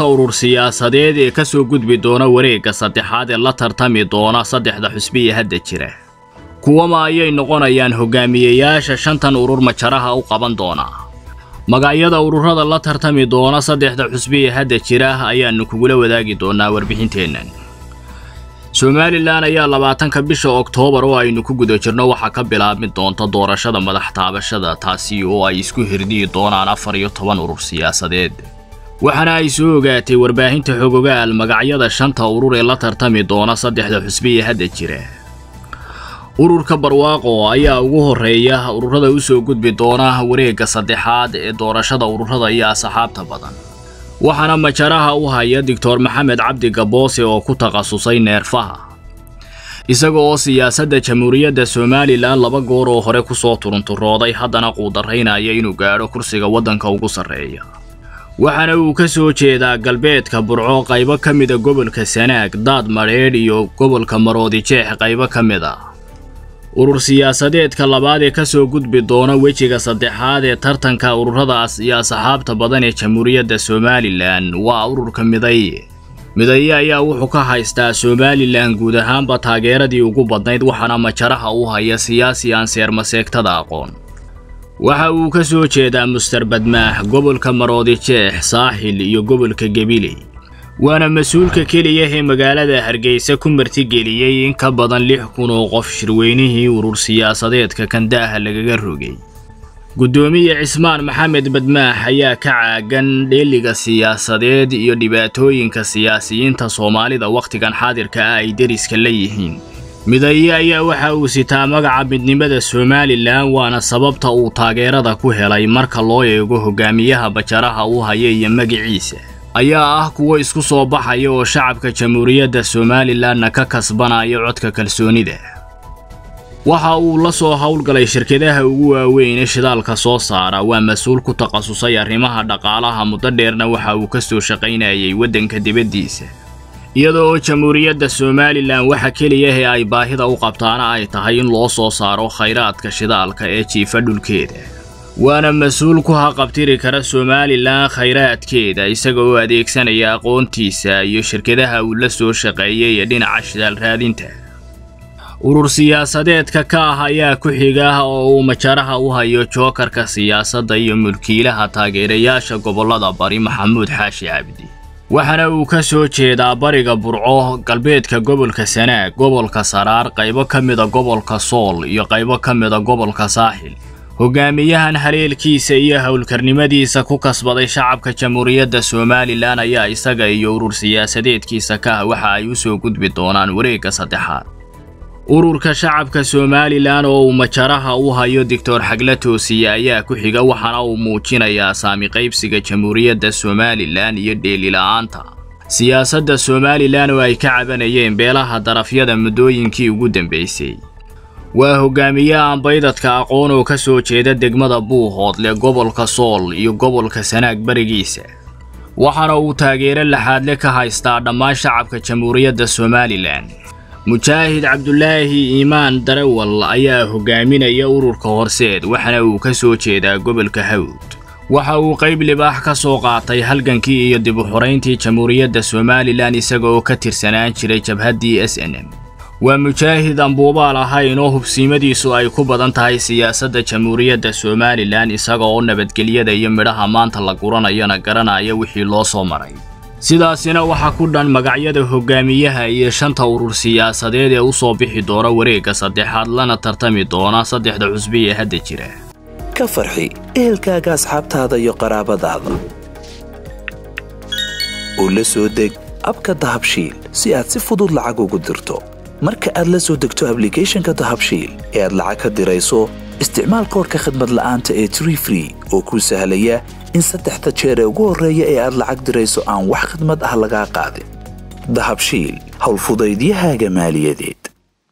urur siyaasadeed ee ka soo gudbi doona wareegga saddexaad ee la tartami doona saddexda xusbiya hadda jira kuwama ayay noqonayaan hogaamiyeyaasha shantan urur majaraha u qaban doona magacyada ururada la tartami doona saddexda xusbiya hadda jira ayaannu kugula wadaagi doonaa warbixinteennan somalilan ayaa labaatanka bisha oktoobar oo aynu ku guda jirno waxaa ka bilaabmi doonta doorashada madax taabashada taasi oo ay isku hirdiyi doonaan afar iyo toban urur siyaasadeed waxaana ay soo ogaatay warbaahinta xogogaal magacyada shanta urur ee la tartami doona saddexda xusbiya hadda jira ururka barwaaqo ayaa ugu horreeya ururada u soo gudbi doona wareegga saddexaad ee doorashada ururada iyo asxaabta badan waxaana majaraha u haya doctor maxamed cabdi gaboose oo ku takhasusay neerfaha isaga oo siyaasadda jamhuuriyadda somalilan laba goor oo hore ku soo turunturooday haddana quudaraynaya inuu gaadho kursiga waddanka ugu sarreeya waxaana uu ka soo jeedaa galbeedka burco qaybo ka mida gobolka sanaag daad madheedh iyo gobolka maroodi jeex qaybo ka mid a urur siyaasadeedka labaad ee ka soo gudbi doona wejiga saddexaad ee tartanka ururadaas iyo asxaabta badan ee jamhuuriyadda somalilan waa ururka midaye midaye ayaa wuxuu ka haystaa somalilan guud ahaanba taageeradii ugu badnayd waxaana majaraha u haya siyaasi aan seermaseegtada aqoon waxa uu ka soo jeedaa muster badmaax gobolka maroodi jeex saaxil iyo gobolka gabiley waana mas-uulka keliya ee magaalada hargeysa ku martigeliyey in ka badan lix kun oo qof shirweynihii urur siyaasadeedka kandaaha lagaga rogay guddoomiye cismaan maxamed badmaax ayaa ka caagan dheeliga siyaasadeed iyo dhibaatooyinka siyaasiyiinta soomaalida wakhtigan xaadirka ah ay deriska la yihiin midaye ayaa waxa uu sitaa magaca midnimada somalilan waana sababta uu taageerada ku helay marka loo eego hogaamiyaha bajaraha u haya iyo magiciisa ayaa ah kuwo isku soo baxaya oo shacabka jamhuuriyadda somalilanna ka kasbanaya codka kalsoonida waxa uu la soo howlgalay shirkadaha ugu waaweyn ee shidaalka soo saara waa mas-uul ku takhasusay arrimaha dhaqaalaha muddo dheerna waxa uu ka soo shaqaynayay waddanka dibaddiisa iyada oo jamhuuriyadda somalilan waxa keliya ee ay baahida u qabtaana ay tahay in loo soo saaro khayraadka shidaalka ee jiifa dhulkeeda waana mas-uul ku haqabtiri kara somalilan khayraadkeeda isaga oo adeegsanaya aqoontiisa iyo shirkadaha uu la soo shaqeeyay ee dhinaca shidaal raadinta urur siyaasadeedka ka ah ayaa ku xiga oo uu majaraha u hayo jookarka siyaasadda iyo mulkiilaha taageerayaasha gobollada bari maxamuud xaashi cabdi waxaana uu ka soo jeedaa bariga burco galbeedka gobolka sanaag gobolka saraar qaybo ka mida gobolka sool iyo qaybo ka mida gobolka saaxil hogaamiyahan haleelkiisa iyo howlkarnimadiisa ku kasbaday shacabka jamhuuriyadda somalilan ayaa isaga iyo urur siyaasadeedkiisa ka ah waxa ay u soo gudbi doonaan wareegga saddexaad ururka shacabka somalilan oo uu majaraha u hayo doctor xagla toosiye ayaa ku xiga waxaana uu muujinayaa saami qaybsiga jamhuuriyadda somalilan iyo dheelila'aanta siyaasadda somalilan oo ay ka cabanayeen beelaha darafyada muddooyinkii ugu dambaysay waa hogaamiye aan baydadka aqoon oo ka soo jeeda degmada buuhoodle gobolka sool iyo gobolka sanaag barigiisa waxaana uu taageero laxaadle ka haystaa dhammaan shacabka jamhuuriyadda somalilan mujaahid cabdulaahi iimaan darawal ayaa hogaaminaya ururka horseed waxaana uu ka soo jeedaa gobolka hawd waxa uu qayb libaax ka soo qaatay halgankii iyo dib u xorayntii jamhuuriyadda somalilan isaga oo ka tirsanaan jiray jabhaddii s n m waa mujaahid aan buubaal ahayn oo hubsiimadiisu ay ku badan tahay siyaasadda jamhuuriyadda somalilan isaga oo nabadgelyada iyo midhaha maanta la guranayana garanaya wixii loo soo maray sidaasina waxaa ku dhan magacyada hogaamiyaha iyo shanta urur siyaasadeed ee u soo bixi doona wareegga saddexaad lana tartami doona saddexda cusbi ee hadda jira ka farxi ehelkaaga asxaabtaada iyo qaraabadaada oo la soo deg abka dahabshiil si aad si fudud lacag ugu dirto marka aad la soo degto ablicathonka dahabshiil ee aad lacag ka dirayso isticmaal koorka khadmad la'aanta ee tree free oo kuu sahlaya in saddexda jeer ee ugu horreeya ee aad lacag dirayso aan wax khidmad ah lagaa qaadin dahabshiil howlfudaydiyahaaga maaliyadeed